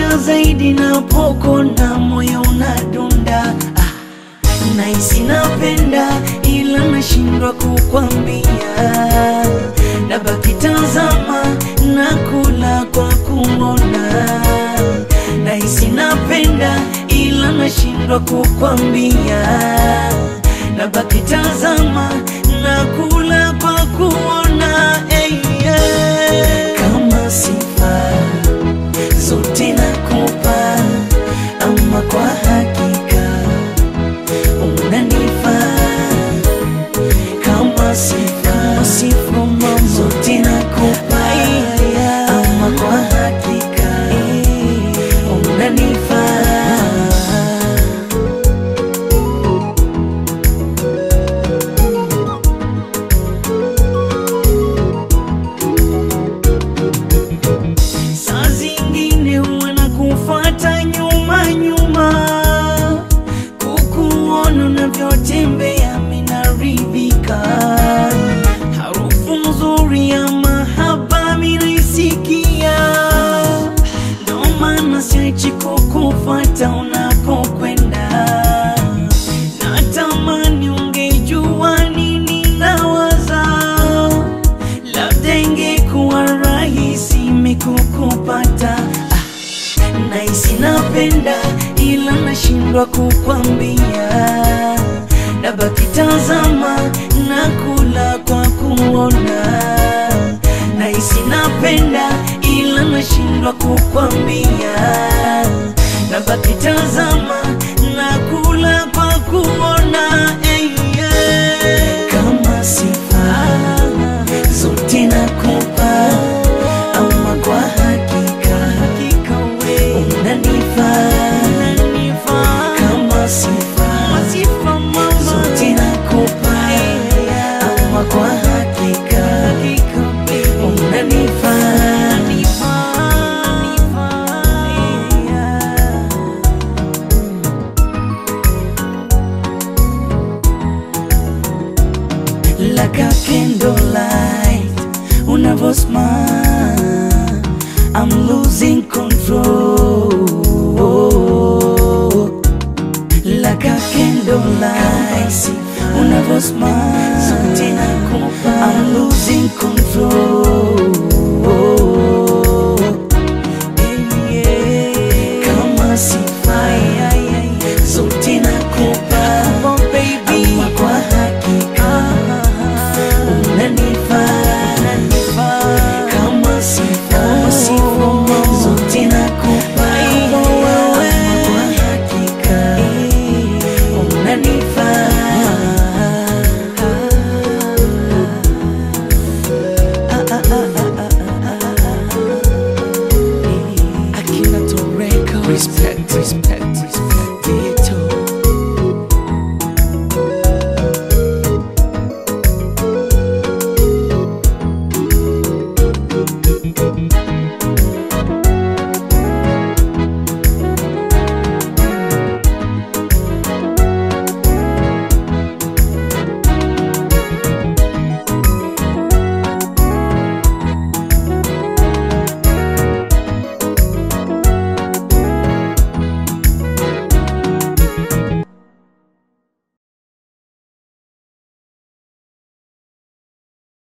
nakupenda zaidi napokona moyo unadunda ah, nahisi napenda ila nashindwa kukwambia nabaki tazama nakula kwa kuona nahisi napenda ila nashindwa kukwambia nabaki tazama nakula kwa kuona hey, yeah. kama sifa zote nakupa ama kwa hakika unanifaa kama sifa sifa mama zote nakupa ama kwa hakika unanifaa saa zingine huwa nakufuata nyuma nyuma, kukuona unavyotembea minaridhika, harufu nzuri ya mahaba minaisikia, ndo maana siachi kukufuata unapokwenda. Natamani ungejua nini nawaza labda ingekuwa rahisi mikukupata ah, nahisi napenda ila nashindwa kukwambia nabaki tazama nakula kwa kuona nahisi napenda ila nashindwa kukwambia nabaki tazama nakula kwa kuona hey, yeah. kama sifa zote nakupa ama kwa hakika unanifaa kama sifa zote nakupa ama kwa hakika unanifaa like a candlelight unavo smile I'm losing control like a candlelight unavo smile